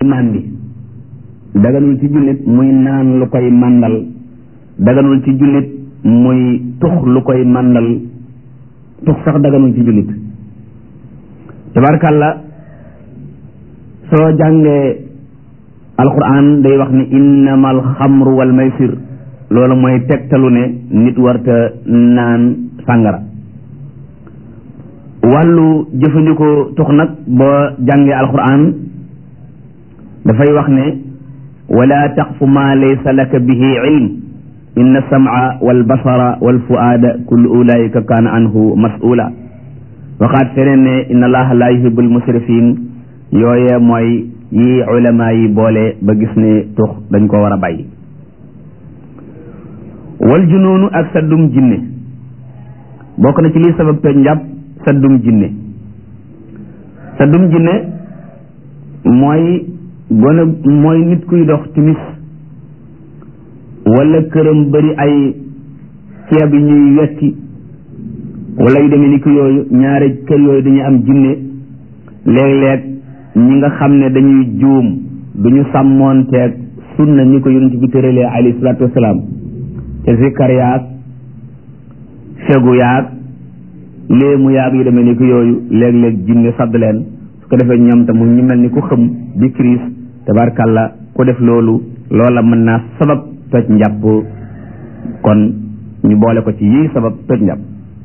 màndi daganul ci jullit muy naan lu koy màndal daganul ci jullit muy tux lu koy màndal tux sax daganul ci jullit tabarkàlla soo jàngee alquran day wax ni innama alxamru wal maysir loolu mooy tegtalu ne nit warta naan sàngara wàllu jëfandikoo tux nag boo jàngee alquran dafay wax ne wala taqfu ma laysa laka bihi ilm inna sam'a wal basara wal fuaada kullu ulaika kaana anhu mas'ula waxaat feneen ne inna allaha la yuhibbul musrifin yooye mooy yi ulama yi boole ba gis ne tux dañ ko war a bàyyi wal junoonu ak saddum jinne bokk na ci lii sabab toj njàpp saddum jinne saddum jinne mooy gone mooy nit kuy dox timis wala këram bari ay ceeb yi ñuy wetti wala yu demee ni ki yooyu ñaari kër yooyu dañuy am jinne léeg-léeg ñi nga xam ne dañuy juum duñu sàmmoonteeg sunna ñi ko yonent bi tëralee alayhi salaatu wasalaam te zikkar yaag fegu yaag léemu yaag yu demee ni ki yooyu léeg-léeg jinne sadd leen su ko defee ñoom tam ñu mel ni ku xëm di crise tabarkàlla ku def loolu loola mën naa sabab toj njàpp kon ñu boole ko ci yii sabab toj njàpp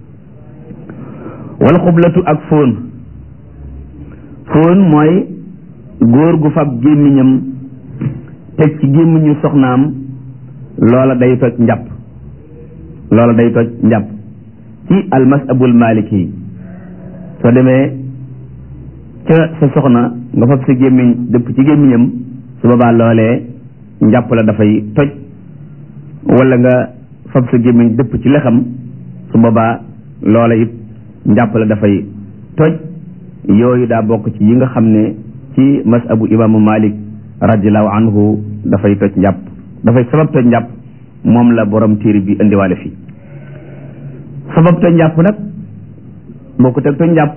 wal xublatu ak fóon fóon mooy góor gu fab gémmiñam teg ci gémmiñu soxnaam loola day toj njàpp loola day toj njàpp ci almasabul maliki soo demee ca sa soxna nga fab sa gémmiñ dëpp ci gémmiñam su boobaa loolee njàpp la dafay toj wala nga fab sa gémmiñ dëpp ci lexam su boobaa loola it njàpp la dafay toj yooyu daa bokk ci yi nga xam ne ci masabu imaamu malik radiallahu anhu dafay toj njàpp dafay sabab toj njàpp moom la borom téere bi indiwaale fii sabab toj njàpp nag bokkut ak toj njàpp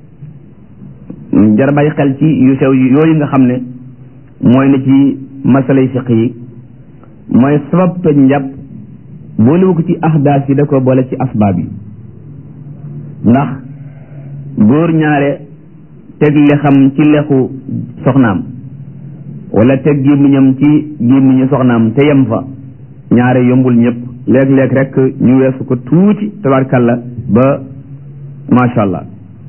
jar bàyyi xel ci yu sew yooyu nga xam ne mooy na ci masalay fiq yi mooy sabab toj njàpp boolewu ko ci ahdaas yi da ko boole ci asbaab yi ndax góor ñaare teg lexam ci lexu soxnaam wala teg gémmiñam ci gémmiñu soxnaam te yem fa ñaare yombul ñëpp léeg-léeg rek ñu weesu ko tuuti tabarkalla ba macha allah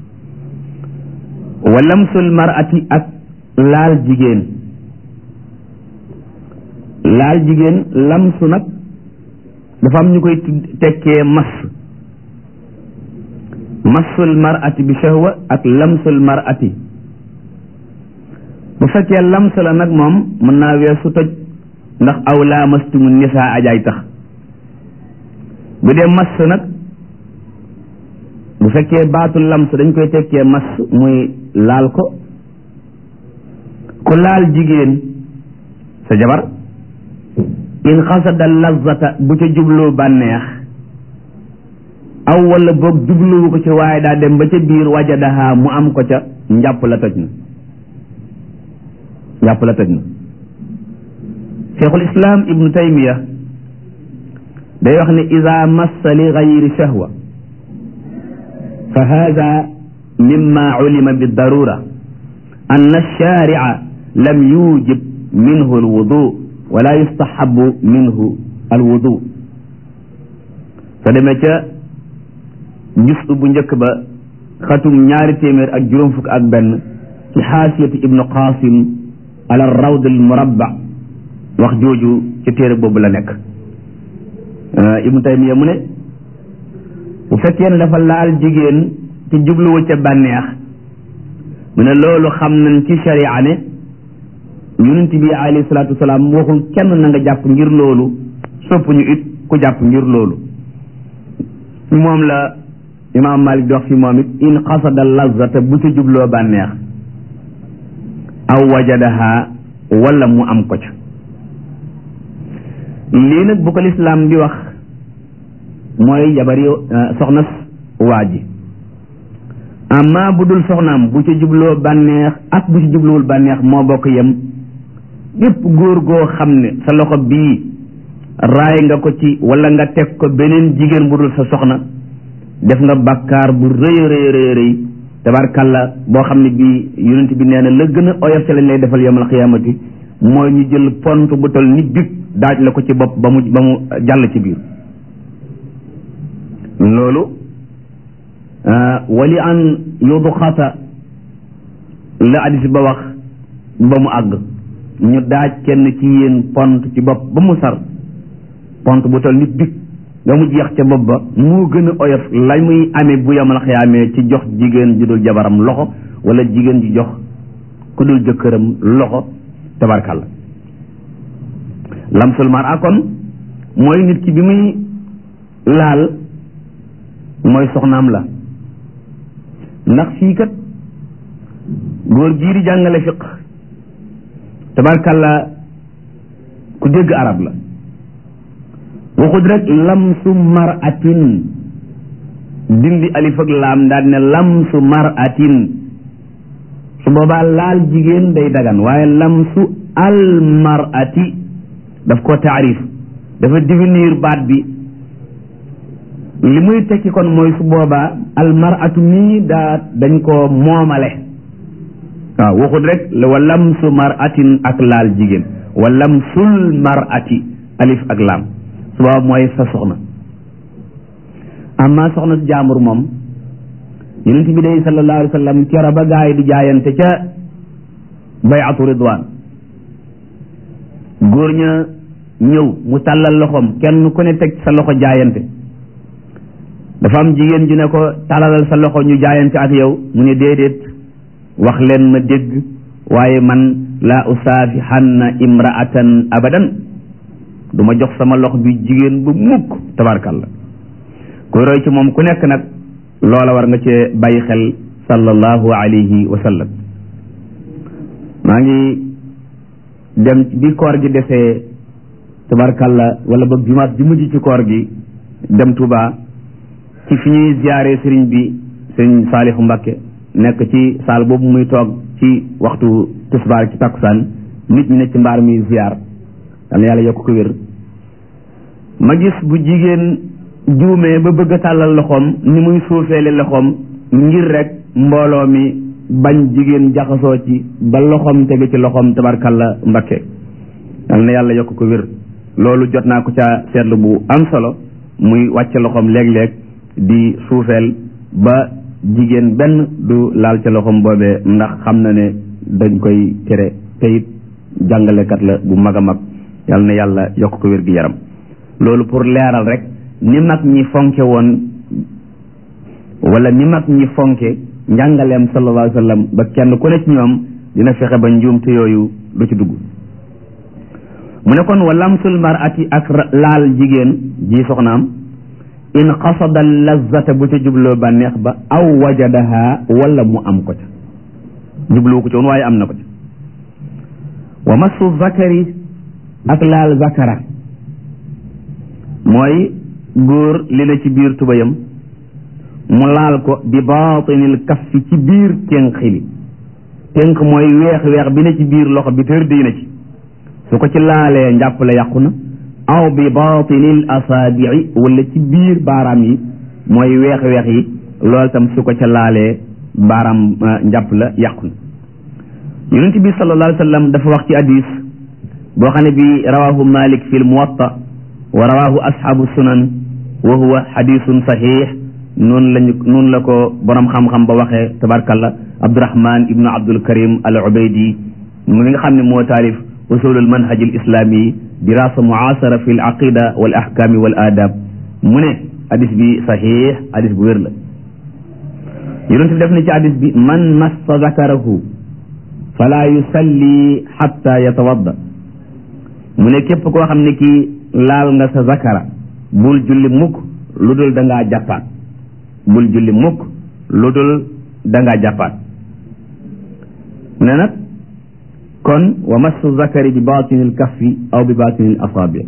wa lamsul marati ak laal jigéen laal jigéen lamsu nag dafa am ñu koy tekkee mas masul marati bi shahwa ak lamsul marati bu fekkee lams la nag moom mën naa weesu toj ndax aw laamastumu nisaa ajaay tax bu dee mas nag bu fekkee baatu lams dañ koy tekkee mas muy laal ko ku laal jigéen sa jabar in xasada lazata bu ca jubloo bànneex aw wala boog jubluwu ko ci waaye daa dem ba ca biir wajadaha mu am ko ca njàpp la toj na njàpp la toj na cheikhul islam ibnu taymiya day wax ne ida massa li gayri shahwa fa hada mimma ulima bidarura an alsharica lam yujib minhu alwudu wala yustahabu minhu alwudu soo demee ca jus bu njëkk ba xatum ñaari téeméer ak juróom fukk ak benn ci xaasiyatu ibnu qasim ala rawd al murabba wax jooju ci téere boobu la nekk ibnu taymiya mu ne bu fekkee ne dafa laal jigéen ci jubluwu ca bànneex mu ne loolu xam nañ ci sharia ne yonent bi alayhi salaatu wasalaam waxul kenn na nga jàpp ngir loolu soppuñu it ku jàpp ngir loolu moom la imaam malik di wax fi moom it in qasada lazata bu ca jubloo bànneex aw wajadaha wala mu am ko ca lii nag bu ko lislaam bi wax mooy jabari soxna waa ji amma bu dul soxnaam bu ca jubloo bànneex ak bu ci jubluwul bànneex moo bokk yem bépp góor goo xam ne sa loxo bii raay nga ko ci wala nga teg ko beneen jigéen bu dul sa soxna def nga bàkkaar bu rëy rëy rëy rëy tabarkalla boo xam ne bii yonent bi nee na la gën a oyof ci lañ lay defal yawmal xiyaamati mooy ñu jël pont bu tol ni big daaj la ko ci bopp ba mu ba mu jàll ci biir loolu wali an yudxata la hadis ba wax ba mu àgg ñu daaj kenn ci yéen pont ci bopp ba mu sar pont bu tol ni big nga mu jeex ca bopp ba moo gën a oyof la muy amee bu yamal xiyaamee ci jox jigéen ju dul jabaram loxo wala jigéen ji jox ku dul jëkkëram loxo tabarkàlla lamsul mar akon mooy nit ki bi muy laal mooy soxnaam la ndax fii kat góor gii di jàngale fiq tabarkàlla ku dégg arab la waxut rek lamsu maratin dindi alif ak laam daal ne lamsu maratin su boobaa laal jigéen day dagan waaye lamsu al marati daf ko taarif dafa définir baat bi li muy tekki kon mooy su boobaa al maratu mii daa dañ ko moomale waaw waxut rek wa lamsu maratin ak laal jigéen wa lamsul marati alif ak laam su boobaa mooy sa soxna amma soxna si jaambur moom yonent bi day sallallahu alayhi wa sallam kera ba gaa yi di jaayante ca bayatu ridwan góor ña ñëw mu tàllal loxoom kenn ku ne teg sa loxo jaayante dafa am jigéen ju ne ko tàllalal sa loxo ñu jaayante ak yow mu ne déedéet wax leen ma dégg waaye man la usaafihanna imraatan abadan du ma jox sama loxo bi jigéen bu mukk tabarkalla koy roy ci moom ku nekk nag loola war nga cee bàyyi xel sallallahu alayhi wa sallam maa ngi dem bi koor gi defee tabarkalla wala ba dimanche bi mujj ci koor gi dem Touba ci fi ñuy ziyaare sëriñ bi sëriñ Saalihu Mbakke nekk ci saal boobu muy toog ci waxtu tisbaar ci takkusaan nit ñi ne ci mbaar mi ziyaar dana yàlla yokk ko wér ma gis bu jigéen juumee ba bëgg a tàllal loxoom ni muy suufeele loxoom ngir rek mbooloo mi bañ jigéen jaxasoo ci ba loxoom tege ci loxoom tabarkalla mbakke yal na yàlla yokk ko wér loolu jot naa ko ca seetlu bu am solo muy wàcce loxoom léeg-léeg di suufeel ba jigéen benn du laal ca loxoom boobee ndax xam na ne dañ koy tere te it jàngalekat la bu mag a mag yal na yàlla yokk ko wér gi yaram loolu pour leeral rek ni mag ñi fonke woon wala ni mag ñi fonke njàngaleem sallallahu alayhi wa sallam ba kenn ku ne ci ñoom dina fexe ba njuumte yooyu du ci dugg mu ne kon wa lamsul marati ak laal jigéen ji soxnaam in qasada lazata bu ca jubloo bànneex ba aw wajadaha wala mu am ko ca jubloo ko ci woon waaye am na ko ca wa massu zakari ak laal zakara mooy góor li na ci biir tubayam mu laal ko bi baatinil kaffi ci biir ténk li ténk mooy weex weex bi ne ci biir loxo bi tër di na ci su ko ci laalee njàpp la yàqu na aw bi baatinil asaabii wala ci biir baaraam yi mooy weex weex yi loolu tam su ko ca laalee baaraam njàpp la yàqu na yonent bi sallallahu alayhi wa sallam dafa wax ci hadis boo xam ne bi rawahu malik fi l muwatta wa rawahu ashabu sunan wa huwa hadisun sahih noonu lañu noonu la ko borom xam-xam ba waxee tabarkalla abdurahman ibnu abdul karim al ubaydi mu nga xam ne moo taalif usulul manhaj al islami dirasa muasara fi l aqida wal ahkami wal adab mu ne hadis bi sahih hadis bu wér la yonent bi def na ci hadis bi man massa zakarahu fala yusalli xatta yatawadda mu ne képp koo xam ne kii laal nga sa zakara bul julli mukk lu dul da ngaa jàppaat bul julli mukk lu dul da ngaa jàppaat mu ne nag kon wa massu zakari bi batinil kaffi aw bi batinil asaabi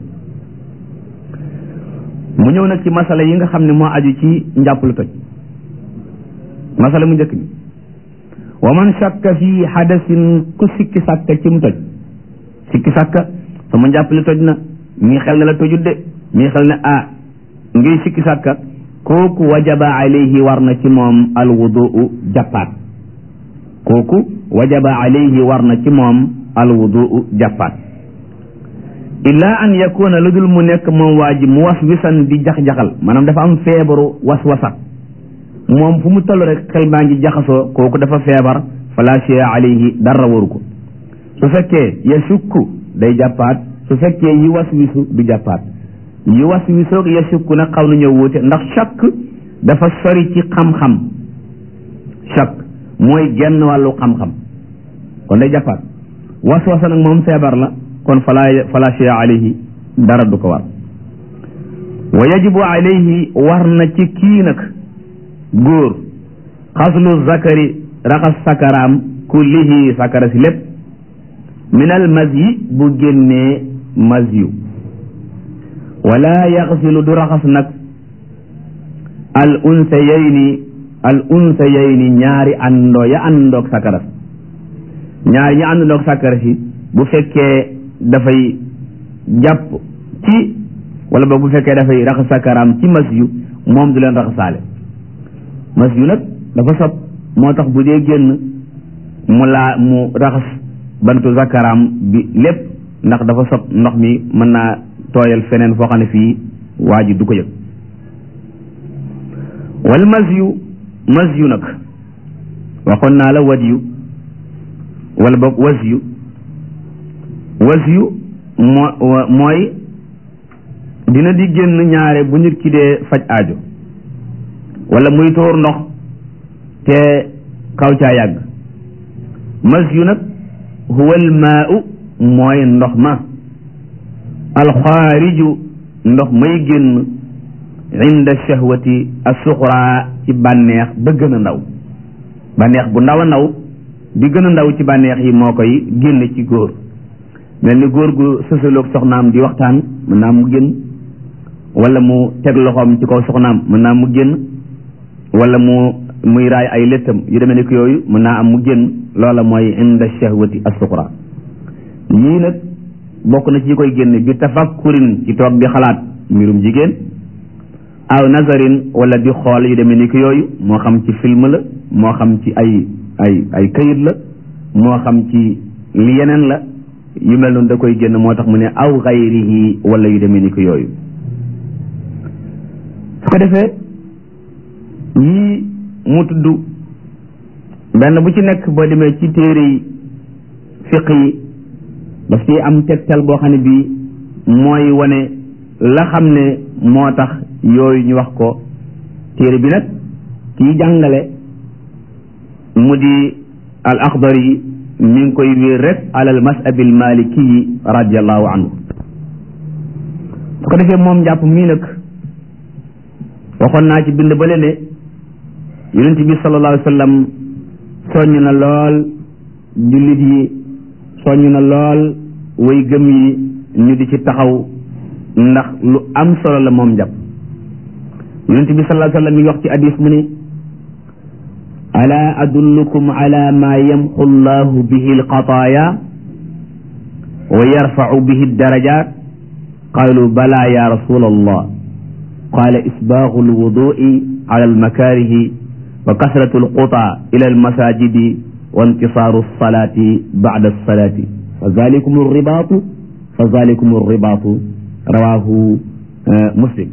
mu ñëw nag ci masala yi nga xam ne moo aju ci njàpp lu toj masala mu njëkk bi wa man shakka fi hadasin ku sikki sàkka ci mu toj sikki sàkka sama njàpp li toj na mii xel ne la tojut de mii xel ne ah ngay sikki sàkka kooku wajaba alayhi war na ci moom alwuduu jàppaat kooku wajaba alayhi war na ci moom alwuduu jàppaat illa an yakuna lu dul mu nekk moom waa ji mu was wisan di jax-jaxal maanaam dafa am feebaru was-wasa moom fu mu toll rek xel maa ngi jaxasoo kooku dafa feebar fala shay'a alayhi dara waru ko su fekkee yasukku day jàppaat su fekkee yi was wisu du jàppaat yi was wisoog yasukku nag xaw nañoo wuute ndax shakk dafa sori ci xam-xam shakk mooy genn wàllu xam-xam kon day jàppaat was wasa nag moom feebar la kon fala fala shay'a alayhi dara du ko war wa yajibu alayhi war na ci kii nag góor xaslu zakari raxas sakaraam kullihi sakara si lépp minal mas yi bu génnee mas yu wala yaxsilu du raxas nag al unsayayni al unsayayni ñaari àndoo ya àndoog sakara si ñaari ñi àndoog sakara si bu fekkee dafay jàpp ci wala ba bu fekkee dafay raxas sakaraam ci mas yu moom du leen raxasaale mas yu nag dafa sob moo tax bu dee génn mu laa mu raxas bantu zakaraam bi lépp ndax dafa sob ndox mi mën naa tooyal feneen foo xam ne fii waa ji du ko yëg wal mas yu mas yu nag waxoon naa la wad yu wala boog was yu was yu moo mooy dina di génn ñaare bu nit ki dee faj aajo wala muy tuur ndox te xaw caa yàgg mas yu nag huwa almaau mooy ndox ma alxaariju ndox may génn inda shahwati asuxra ci bànneex ba gën a ndaw bànneex bu ndaw a ndaw bi gën a ndaw ci bànneex yi moo koy génn ci góor mel ni góor gu sësaloog soxnaam di waxtaan mën naa mu génn wala mu teg loxoom ci kaw soxnaam mën naa mu génn wala mu muy raay ay léttam yu demee ni ko yooyu mën naa am mu génn loola mooy inda shahwati as-suxra yii nag bokk na ci yi koy génne bi tafakkurin ci toog di xalaat mbirum jigéen aw nazarin wala di xool yu demee ni ko yooyu moo xam ci film la moo xam ci ay ay ay kayit la moo xam ci li yeneen la yu mel noonu da koy génn moo tax mu ne aw xayrihi wala yu demee ni ko yooyu su ko defee yii mu tudd benn bu ci nekk boo demee ci téere yi fiq yi daf ci am tegtal boo xam ne bii mooy wane la xam ne moo tax yooyu ñu wax ko téere bi nag kii jàngale mu di al axdar yi mi ngi koy wéer rek alal masabil maliki yi radiallahu anhu su ko defee moom njàpp mii nag waxoon naa ci bind bale ne yonent bi sallallahu alayhi wa sallam soññ na lool jullit yi soññ na lool way gëm yi ñu di ci taxaw ndax lu am solo la moom njàpp yonent bi sallallahu alayhi wa sallam mi ngi wax ci hadis mu ne ala adullukum ala ma yamxu llahu bihi alxataaya wa yarfacu bihi aldarajat qalu bala ya rasul allah qala isbaaxu alwudui ala almakaarihi wa kasratu alqutaa ila almasajidi wa intisaaru alsalati bacda alsalati fa zalikum alribaatu fa zalikum alribaatu rawahu muslim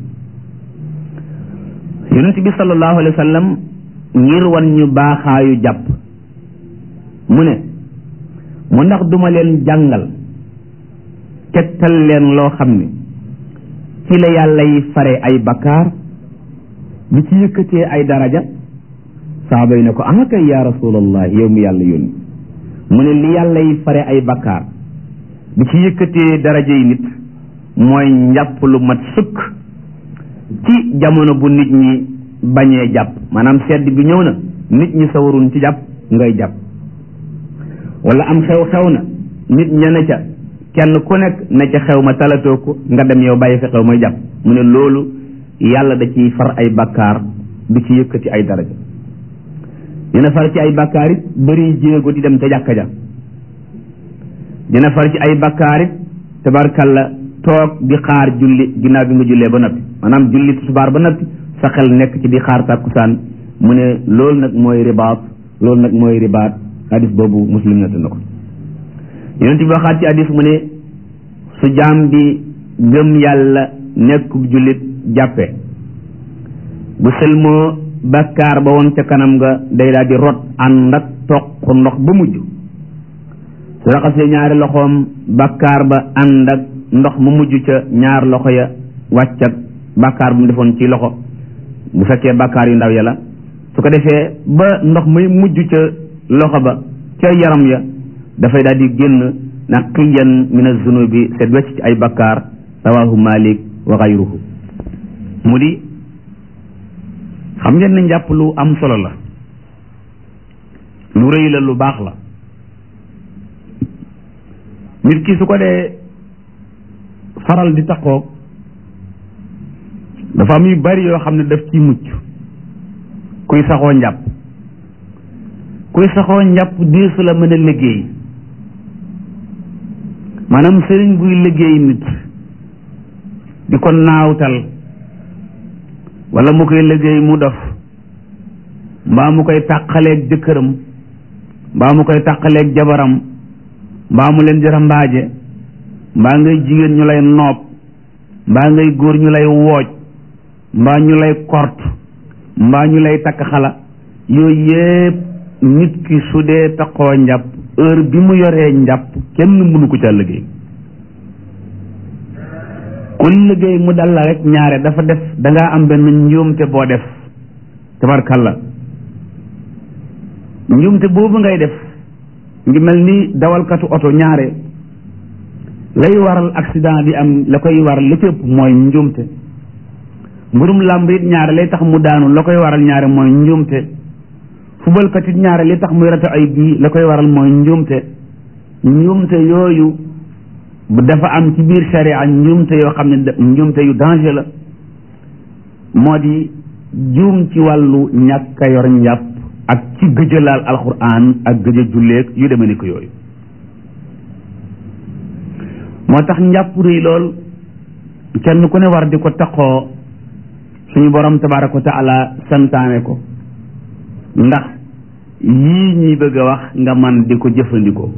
yonent bi sallallahu alayhi wa sallam ngir wan ñu baaxaayu jàpp mu ne mu ndax duma leen jàngal tegtal leen loo xam ne ci la yàlla yi fare ay bakkaar bi ci yëkkatee ay daraja saaba yi ne ko ah kay yaa rasulallah yow mi yàlla yónni mu ne li yàlla yi fare ay bakkaar bi ci yëkkatee daraja yi nit mooy njàpp lu mat sëkk ci jamono bu nit ñi bañee jàpp maanaam sedd bi ñëw na nit ñi sawarun ci jàpp ngay jàpp wala am xew xew na nit ña ne ca kenn ku nekk ne ca xew ma talatoo ko nga dem yow bàyyi fa xew may jàpp mu ne loolu yàlla da ciy far ay bakkaar du ci yëkkati ay daraja dina far ci ay bakkaar it bëri jéego di dem ca jàkka ja dina far ci ay bakkaarit tabarkalla toog di xaar julli ginnaaw bi nga jullee ba noppi maanaam julli tisbaar ba noppi sa xel nekk ci di xaar tàkkusaan mu ne loolu nag mooy ribaat loolu nag mooy ribaat hadis boobu muslim nett na ko yonent bi waxaat ci hadis mu ne su jaam bi gëm yàlla nekkub jullit jàppe bu sëlmoo bakkaar ba woon ca kanam nga day daal di rot ànd ak toq ndox ba mujj su raxasee ñaari loxoom bakkaar ba ànd ak ndox ma mujj ca ñaar loxo ya wàcc ak bakkaar bu mu defoon ci loxo bu fekkee bakkaar yu ndaw ya la su ko defee ba ndox may mujj ca loxo ba ca yaram ya dafay daal di génn naqiyan min az-zunubi set wecc ci ay bakkaar rawahu malik wa gayruhu mu di xam ngeen ne njàpp lu am solo la lu rëy la lu baax la nit ki su ko dee faral di taxoog dafa am yu bari yoo xam ne daf ciy mucc kuy saxoo njàpp kuy saxoo njàpp diisu la mën a liggéey maanaam sëriñ buy liggéey nit di ko naawtal wala mu koy liggéey mu dof mbaa mu koy tàqaleeg jëkkëram mbaa mu koy tàqaleeg jabaram mbaa mu leen jara mbaaje mbaa ngay jigéen ñu lay noob mbaa ngay góor ñu lay wooj mbaa ñu lay kort mbaa ñu lay takk xala yooyu yépp nit ki su dee taxoo njàpp heure bi mu yoree njàpp kenn mënu ko ca liggéey ku liggéey mu dal la rek ñaare dafa def dangaa am benn njuumte boo def tabarkalla njuumte boobu ngay def ngi mel ni dawalkatu oto ñaare lay waral accident bi am la koy waral li ëpp mooy njuumte mbirum làmb it ñaare lay tax mu daanu la koy waral ñaare mooy njuumte fubalkat it ñaare li tax muy rata ay bii la koy waral mooy njuumte njuumte yooyu dafa am ci biir sharia njuumte yoo xam ne njuumte yu danger la moo di juum ci wàllu ñàkk a yor njàpp ak ci gëjëlaal alquran ak gëj a julleeg yu demee ni ko yooyu moo tax njàpp rëy lool kenn ku ne war di ko taqoo suñu borom tabaraka wa taala santaane ko ndax yii ñuy bëgg a wax nga man di ko jëfandikoo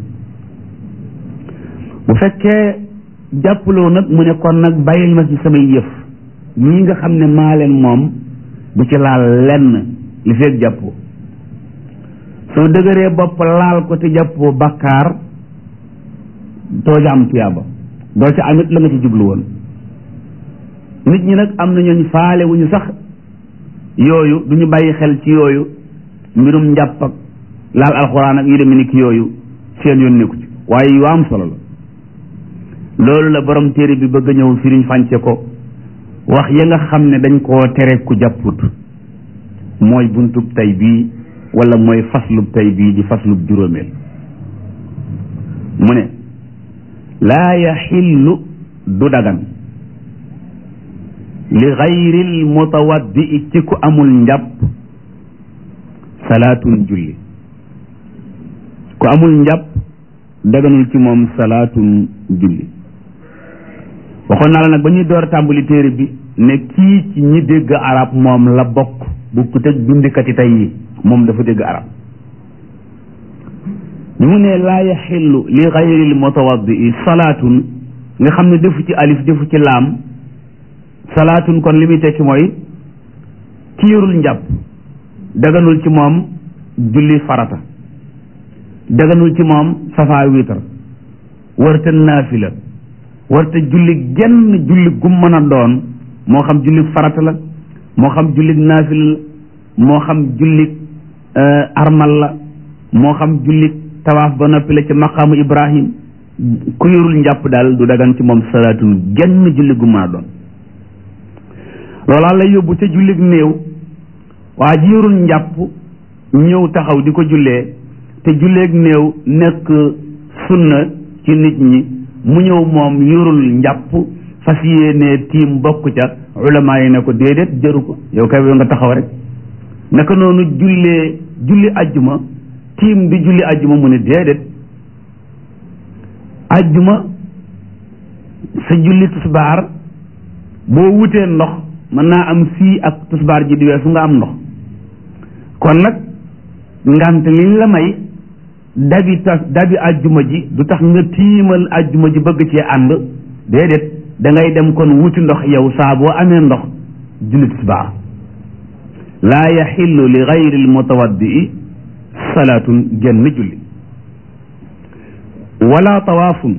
bu fekkee jàppaloo nag mu ne kon nag bàyyil ma ci samay yëf ñii nga xam ne maa leen moom bu ci laal lenn li feeg jàppoo soo dëgëree bopp laal ko te jàppoo bakkaar doo ca am tuyaaba doo ca amit la nga ci jublu woon nit ñi nag am na ñooñ faale wu ñu sax yooyu du ñu bàyyi xel ci yooyu mbirum njàpp ak laal alxuraan ak yu demee ni ki yooyu seen yoon nekku ci waaye yu am solo la loolu la borom téere bi bëgg a ñëw firiñ fànce ko wax ya nga xam ne dañ koo tere ku jàpput mooy buntub tey bii wala mooy faslub tey bii di faslub juróomeel mu ne laa yaxillu du dagan li gayril mutawaddi ci ku amul njàpp salaatun julli ku amul njàpp daganul ci moom salaatun julli waxoon naa la nag ba ñuy door tàmbali téere bi ne kii ci ñi dégg arab moom la bokk bu ku tëj bindikati tey yi moom dafa dégg arab bi mu ne laa yaxillu li gayril mutawaddi salaatun nga xam ne defu ci alif defu ci laam salaatun kon li muy tekki mooy ki yorul njàpp daganul ci moom julli farata daganul ci moom safaa wiitar warta naafila warta julli genn julli gum mën a doon moo xam julli farata la moo xam julli naafila la moo xam julli armal la moo xam julli tawaaf ba noppi la ci maqaamu ibrahim ku yorul njàpp daal du dagan ci moom salaatun genn julli gu mën a doon loolaa lay yóbbu ca jullig néew waa ji yorul njàpp ñëw taxaw di ko jullee te julleeg néew nekk sunna ci nit ñi mu ñëw moom yorul njàpp fas yéenee tiim bokk ca ulama yi ne ko déedéet jëru ko yow kay nga taxaw rek naka noonu jullee julli ajjuma tiim di julli ajjuma mu ne déedéet ajjuma sa julli tusbaar boo wutee ndox mën naa am fii ak tusbaar ji di weesu nga am ndox kon nag ngant liñ la may dabi ta dabi ajjuma ji du tax nga tiimal ajjuma ji bëgg cee ànd déedéet da ngay dem kon wuti ndox yow saa boo amee ndox julli tusbaar laa yaxillu li gayri almutawaddii salaatun genn julli wala tawaafun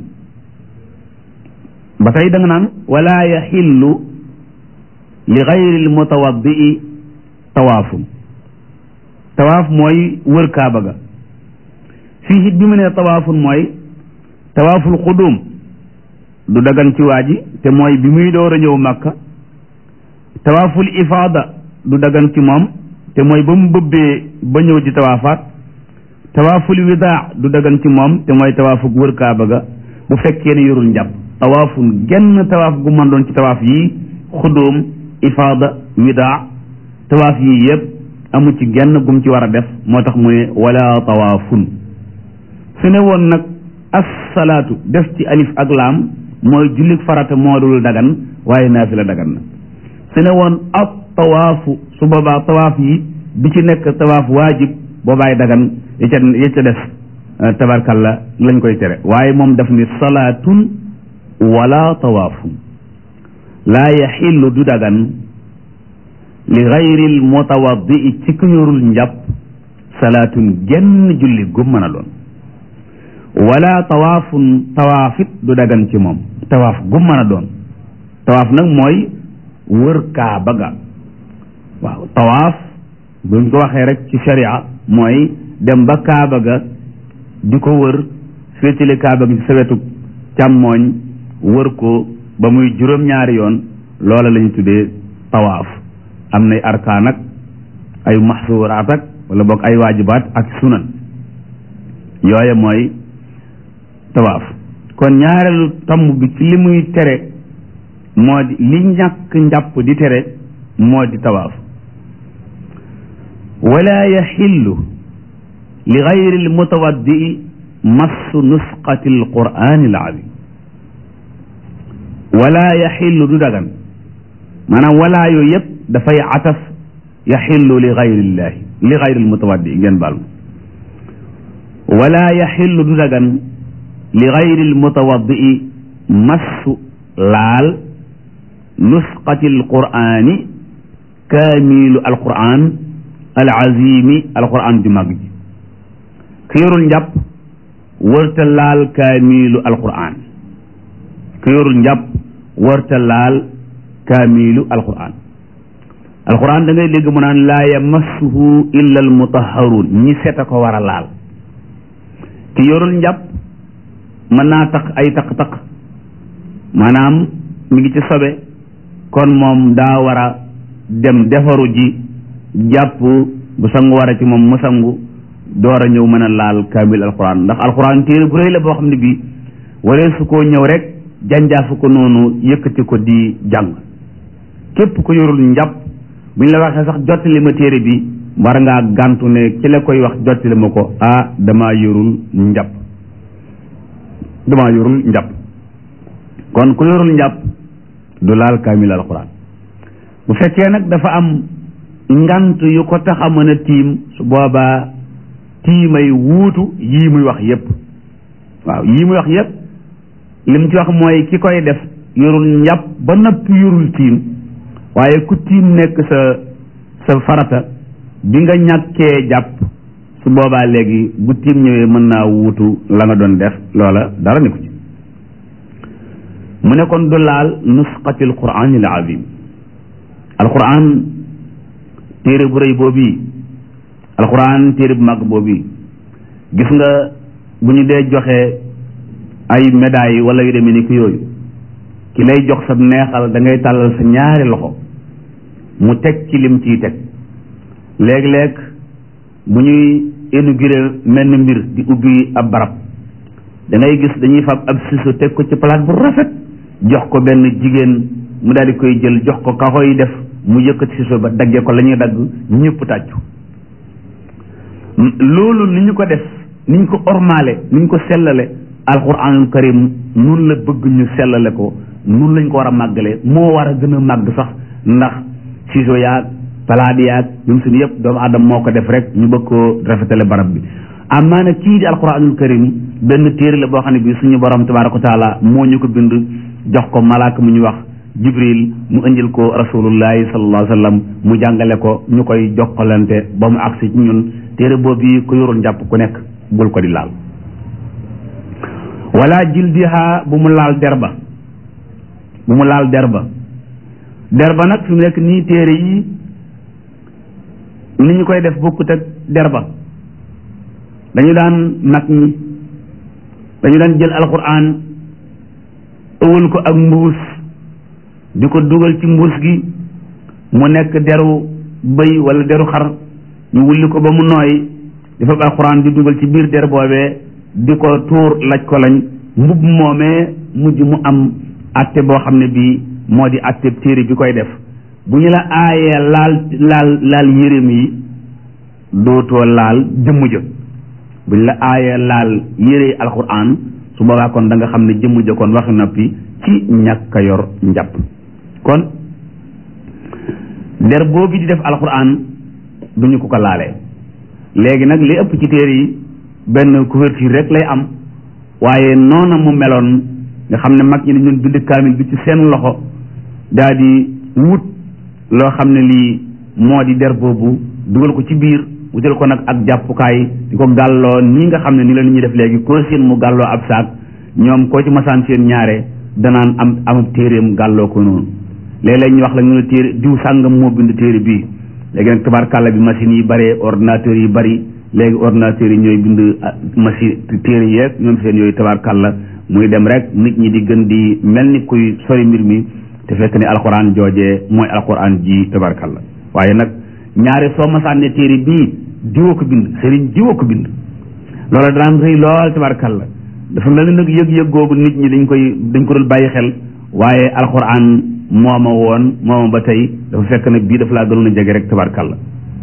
ba tey da nga naan wala yaxillu li gayri almutawaddii tawaafun tawaaf mooy wër kaaba ga fii it bi mu ne tawaafun mooy tawaaful xudum du dagan ci waa ji te mooy bi muy door a ñëw màkka tawaaful ifaada du dagan ci moom te mooy ba mu bëbbee ba ñëw di tawaafaat tawaaful widaa du dagan ci moom te mooy tawaafug wër kaaba ga bu fekkee ne yorul njàpp tawaafun genn tawaaf gu mën doon ci tawaaf yii xudum ifaada widaa tawaaf yii yëpp amu ci genn gum ci war a def moo tax mu ne wala tawaafun su ne woon nag assalaatu def ci alif ak laam mooy jullik farata moo dul dagan waaye naafila dagan na su ne woon ab tawaafu su boobaa tawaaf yi bi ci nekk tawaaf waajib boobaay dagan ya ca ya ca def tabarkalla lañ koy tere waaye moom daf ni salaatun wala tawaafun laa yaxillu du dagan li gayril mutawaddi ci ku yorul njàpp salaatun genn julli gu mën a doon wala tawaafun tawaafit du dagan ci moom tawaaf gu mën a doon tawaaf nag mooy wër kaaba ga waaw tawaaf buñ ko waxee rek ci sharia mooy dem ba kaaba ga di ko wër féetale kaaba gi ci sa wetu càmmooñ wër ko ba muy juróom-ñaari yoon loola lañu tuddee tawaaf am nay arkaan ak ay maxsuuraat ak wala boog ay waajibaat ak sunan yooye mooy tawaaf kon ñaareelu tomb bi ci li muy tere moo di li ñàkk njàpp di tere moo di tawaaf wala yaxillu li gayri almutawaddii massu nusqati alqurani alazim wala yaxillu du dagan maanaam walaa yooyu yëpp dafay ataf yaxillu li gayrillahi li gayri almutawaddi ngeen baal ma wala yaxillu du dagan li gayri almutawaddi massu laal nusqati alqurani kaamilu alquran alazimi alquran ju mag ji ku yorul njàpp warta laal kaamilu alquran ku yorul njàpp warta laal kaamilu alquran alquran da ngay dégg mu naan laa yamassuhu illa almutaharun ñi set a ko war a laal ki yorul njàpp mën naa tax ay taq-taq maanaam mi ngi ci sobe kon moom daa war a dem defaru ji jàpp bu sangu war a ci moom mu sangu door a ñëw mën a laal kaamil alquran ndax alquran téere bu rëy la boo xam ne bii waree su koo ñëw rek janjaafu ko noonu yëkkati ko di jàng képp ko yorul njàpp bu ñu la waxee sax jottali ma téere bi war ngaa gàntu ne ki la koy wax jottali ma ko ah damaa yorul njàpp damaa yorul njàpp kon ku yorul njàpp du laal kaamil alquran bu fekkee nag dafa am ngant yu ko tax a mën a tiim su boobaa tiimay wuutu yii muy wax yépp waaw yii muy wax yépp lim ci wax mooy ki koy def yorul njàpp ba noppi yorul tiim waaye ku tiim nekk sa sa farata bi nga ñàkkee jàpp su boobaa léegi bu tiim ñëwee mën naa wuutu la nga doon def loola dara ni ko ci mu ne kon du laal nusqati alquran al azim alquran téere bu rëy boobu alquran téere bu mag boobu gis nga bu ñu dee joxe ay médailles wala yu demee ni ki yooyu ki lay jox sa neexal da ngay tàllal sa ñaari loxo mu teg ci lim ciy teg léeg-léeg bu ñuy inauguré menn mbir di ubbi ab barab da ngay gis dañuy fab ab siso teg ko ci palaat bu rafet jox ko benn jigéen mu daal di koy jël jox ko ka koy def mu yëkkati siso ba daggee ko la ñuy dagg ñëpp tàccu loolu ni ñu ko def ni ñu ko ormaale ni ñu ko sellale alquranul karim nun la bëgg ñu sellale ko nun lañ ko war a màggale moo war a gën a màgg sax ndax ciseau yaag palaadi yaag ñun suñu yëpp doomu aadama moo ko def rek ñu bëgg koo rafetale barab bi amaa nag kii di alquranul karim benn téere la boo xam ne bii suñu borom tabaraka wa taala moo ñu ko bind jox ko malaaka mu ñu wax jibril mu indil ko rasulullahi sallallahu alayhi wa sallam mu jàngale ko ñu koy jokkalante ba mu agsi ci ñun téere boobu yi ku yorul njàpp ku nekk bul ko di laal wala jildiha bu mu laal derba bu mu laal derba derba nag fi mu nekk nii téere yi ni ñu koy def bokkut ak derba dañu daan mag ñi dañu daan jël alquran ëwal ko ak mbuus di ko dugal ci mbuus gi mu nekk deru bëy wala deru xar ñu wulli ko ba mu nooy di fab alquran di dugal ci biir der boobee di ko tuur laj ko lañ mbubb moomee mujj mu am atte boo xam ne bii moo di atte téere bi koy def bu ñu la aayee laal laal laal yéreem yi dootoo laal jëmm ja bu ñu la aayee laal yére alquran su boobaa kon da nga xam ne jëmm ja kon waxi noppi ci ñàkk a yor njàpp kon der boobu di def alquran duñu ko ko laalee léegi nag li ëpp ci téere yi benn couverture rek lay am waaye noona mu meloon nga xam ne mag ñi dañu doon bind kaamil bi ci seen loxo daa di wut loo xam ne lii moo di der boobu dugal ko ci biir wutal ko nag ak jàppukaay di ko gàlloo nii nga xam ne ni la nit ñuy def léegi koo seen mu gàlloo ab saak ñoom koo ci masaan seen ñaare danaan am amub téeréem gàlloo ko noonu léeg-léeg ñu wax la ñu ne téere diw sàngam moo bind téere bii léegi nag tabarkàlla bi machines yi bëree ordinateurs yi bëri léegi ordinateurs yi ñooy bind machine téere yeeg ñoom seen yooyu tabarkàlla muy dem rek nit ñi di gën di mel ni kuy sori mbir mi te fekk ne alxuraan joojee mooy alxuraan ji tabarkàlla waaye nag ñaare soo masaan ne téere bii diwoo ko bind sëriñ diwoo ko bind loola daan rëy lool tabarkàlla dafa mel ni nag yëg-yëg googu nit ñi dañ koy dañ ko dul bàyyi xel waaye alxuraan mooma woon mooma ba tey dafa fekk ne bii dafa laa gënoon a jege rek tabarkàlla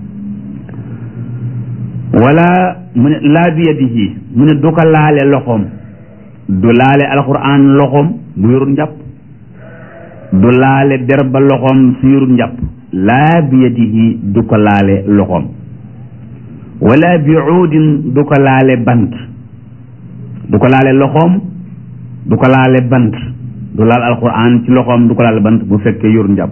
wala mu ne laa bi yadihi mu ne du ko laale loxoom du laale alxuraan loxoom bu yorul njàpp du laale derba loxoom su yorul njàpp laa bi yadihi du ko laale loxoom wala bi uudin du ko laale bant du ko laale loxoom du ko laale bant du laal alquran ci loxoom du ko laale bant bu fekkee yor njàpp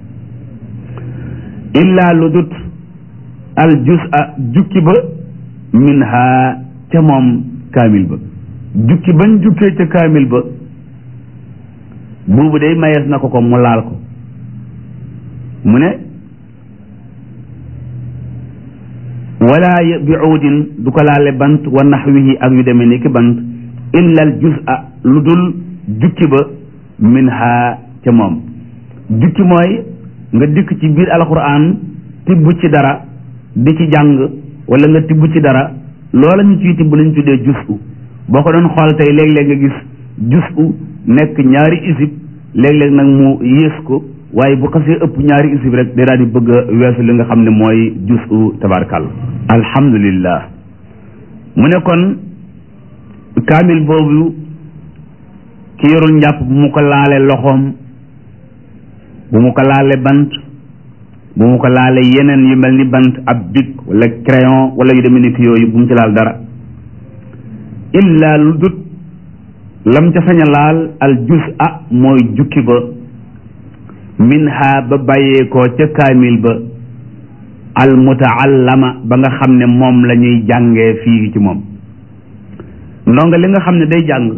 illa lu dut al jus a jukki ba min ha ca moom kaamil ba jukki bañ jukkee ca kaamil ba buubu day mayees na ko ko mu laal ko mu ne wala bi uudin du ko laale bant wa naxwihi ak yu demee ni ki bant illa al juz'a lu dul jukki ba min ha ca moom jukki mooy nga dikk ci biir alquran tibb ci dara di ci jàng wala nga tibb ci dara loola ñu ciy tibb lañ tuddee juz'u boo ko doon xool tey léeg-léeg nga gis juz'u nekk ñaari isib léeg-léeg nag mu yées ko waaye bu xasee ëpp ñaari isib rek day daal di bëgg a weesu li nga xam ne mooy juz'u tabarkal alhamdulillah mu ne kon kaamil boobu ki yorul njàpp bu mu ko laale loxoom bu mu ko laale bant bu mu ko laale yeneen yu mel ni bant ab bic wala crayon wala yu demee ni ki yooyu bu mu ci laal dara illa lu dut lam ca sañ a laal al juz'a mooy jukki ba minha ba bàyyeekoo ca kaamil ba al mutaallama ba nga xam ne moom la ñuy jàngee fii ci moom ndonga li nga xam ne day jàng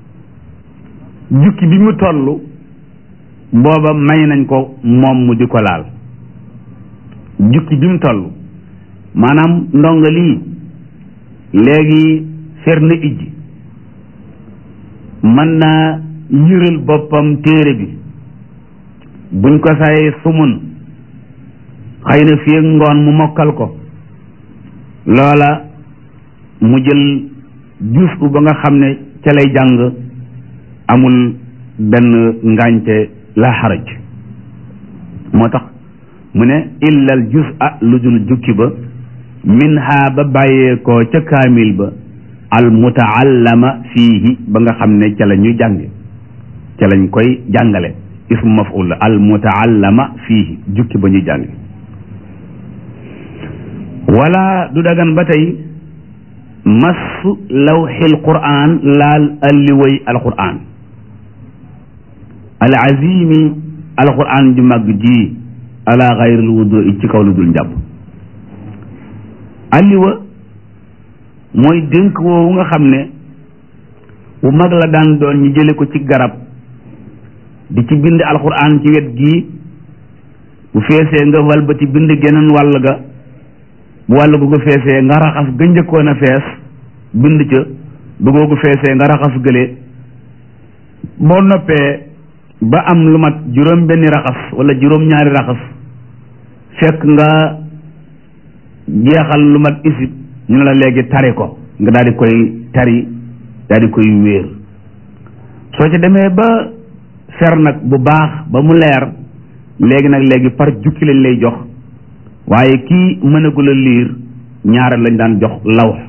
jukki bi mu toll booba may nañ ko moom mu di ko laal jukki bi mu toll maanaam ndonga lii léegi fer na ijji mën naa yëral boppam téere bi buñ ko say sumun xëy na fii ak ngoon mu mokkal ko loola mu jël juus bu ba nga xam ne ca lay jàng amul benn ngaañte la xaraj moo tax mu ne illal jus a lu dul jukki ba min ha ba bàyyeekoo ca kaamil ba al mutaallama fiihi ba nga xam ne ca la ñuy jànge ca lañ koy jàngale ismu maf'ul la al mutaallama fiihi jukki ba ñuy jànge wala du dagan ba tey massu lawxil quraan laal alliway alquraan al azimi alquraan ju màgg ji ala xayril wudu ci kaw lu dul njàpp alliwa mooy dénk woowu nga xam ne bu mag la daan doon ñu jële ko ci garab di ci bind alquraan ci wet gii bu feesee nga wal ba ci bind geneen wàll ga bu wàll gu ko feesee nga raxas ga njëkkoon a fees bind ca bu googu feesee nga raxas gële boo noppee ba am lu mat juróom benni raxas wala juróom ñaari raxas fekk nga jeexal lu mat isib ñu ne la léegi tari ko nga daal di koy tari daal di koy wéer soo ci demee ba fer nag bu baax ba mu leer léegi nag léegi par jukki lañ lay jox waaye kii mënagul a liir ñaare lañ daan jox law